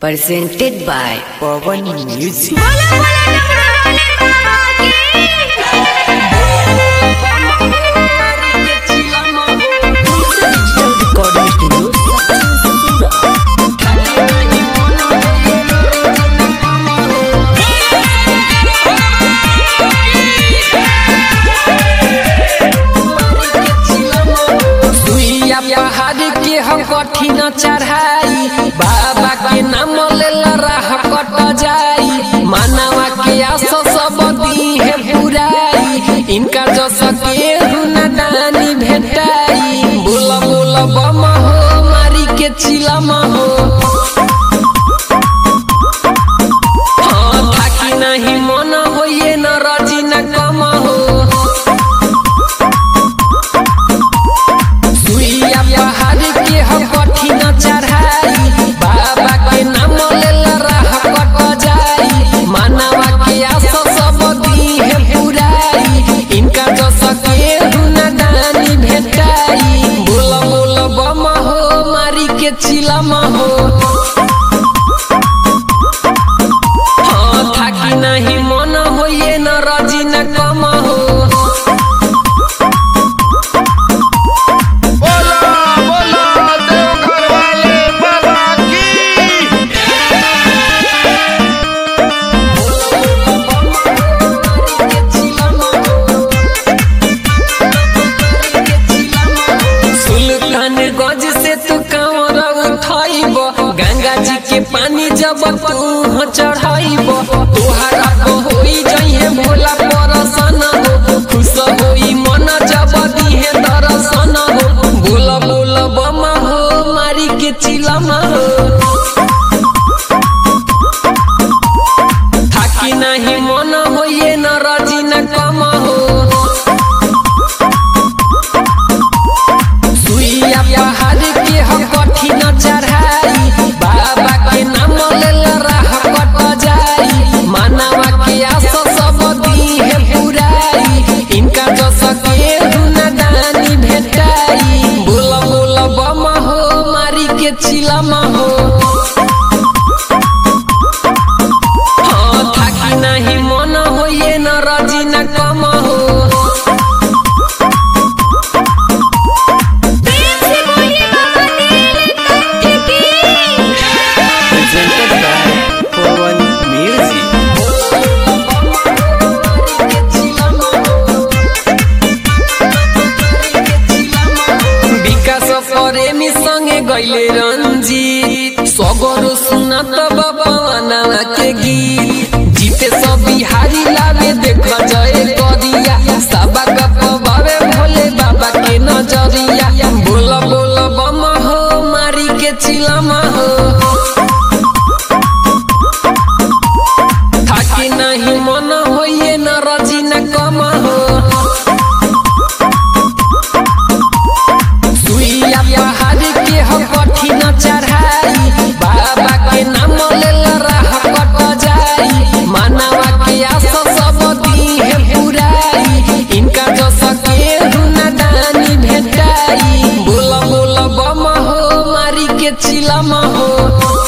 presented by Pawan Music. Recording studio, सुइया पहाड़ के हम कठिन चढ़ाई बाबा के नाम लेला राह कट जाई मानवा के आस सब दी है पुराई इनका जो सके हुना दानी भेटाई बोल बोल बम हो मारी के चिलम हो हाँ थाकी नहीं मन होइए न रजी न कम हो सुइया पहाड़ के हम कठिन चढ़ाई बाबा के नाम लेला राह कट जाई मानवा के आस सब दी है पुराई इनका जो सके हुना दानी भेटाई बोल बोल बम हो मारी के चिलम हो हाँ थाकी नहीं मन होइए न रजी न कम हो बोला बोला देवघर वाले बाबा की सुल्तान गज से तू कांवर उठाइब गंगा जी के पानी जब तू चढ़ाइब तोहरा को होई जइहे भोला परसन हो खुश होई मन जब दिहे दर्शन हो बोल बोल बम हो मारी के चिलम हो थाकी नहीं मन होइए न रजी न कम हो सुइया पहाड़ के हम कठिन चढ़ाई बाबा के नाम लेला राह कट जाई मानवा के आस सब दी है पुराई इनका जो सके हुना दानी भेटाई बोल बोल बम हो मारी के चिलम हो हाँ थाकी नहीं मन होइए न रजी न कम हो presented by Pawan Music. विकास प्रेमी संगे गैले रंजीत सगरो सुनत बाबा के गीत जीते सब बिहारी लावे देख जय करिया सबा बाबे भोले बाबा के नजरिया बोल बोल बम हो मारी के चिलम हो थाकी नहीं मन होइए न रजी न कम हो सुइया पहाड़ के हम कठिन चढ़ाई बाबा के नाम लेला राह कट जाई मानवा के आस सब दी है पुराई इनका जो सके हुना दानी भेटाई बोल बोल बम हो मारी के चिलम हो